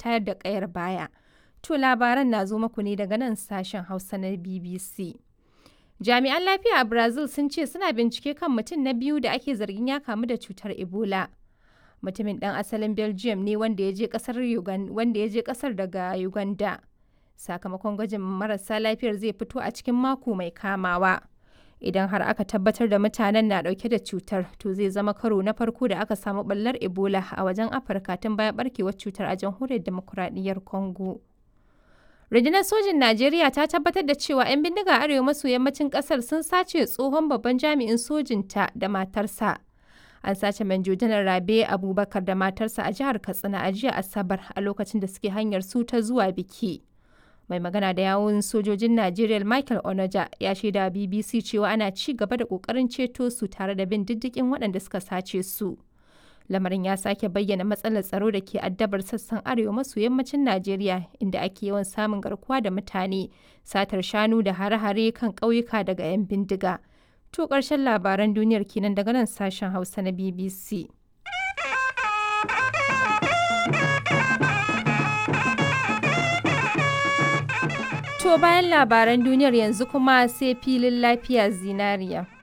tayar da ƙayar baya. To labaran na zo muku ne daga nan sashen Hausa na BBC. Jami'an lafiya a Brazil sun ce suna bincike kan mutum na biyu da ake zargin ya kamu da cutar Ebola. Mutumin ɗan asalin Belgium ne wanda ya je ƙasar wanda ya je ƙasar daga Uganda. Sakamakon gwajin marasa lafiyar zai fito a cikin mako mai kamawa. Idan har aka tabbatar da mutanen na ɗauke da cutar, to zai zama karo na farko da aka samu ɓallar Ebola a wajen Afirka tun bayan ɓarkewar cutar a jamhuriyar demokuraɗiyyar Congo. Rundunar sojin Najeriya ta tabbatar da cewa 'yan bindiga arewa maso yammacin ƙasar sun sace tsohon babban jami'in sojinta da matarsa. An sace Manjo Janar Rabe Abubakar da matarsa a jihar Katsina a jiya Asabar a lokacin da suke hanyar su ta zuwa biki. Mai magana da yawun sojojin Najeriya Michael Onoja ya shaida BBC cewa ana ci gaba da ƙoƙarin ceto su tare da bin diddigin waɗanda suka sace su. Lamarin ya sake bayyana matsalar tsaro da ke addabar sassan arewa maso yammacin Najeriya inda ake yawan samun garkuwa da mutane, satar shanu da hare-hare kan ƙauyuka daga 'yan bindiga. To ƙarshen labaran duniyar kenan daga nan sashen Hausa na BBC. To bayan labaran duniyar yanzu kuma sai filin lafiya zinariya.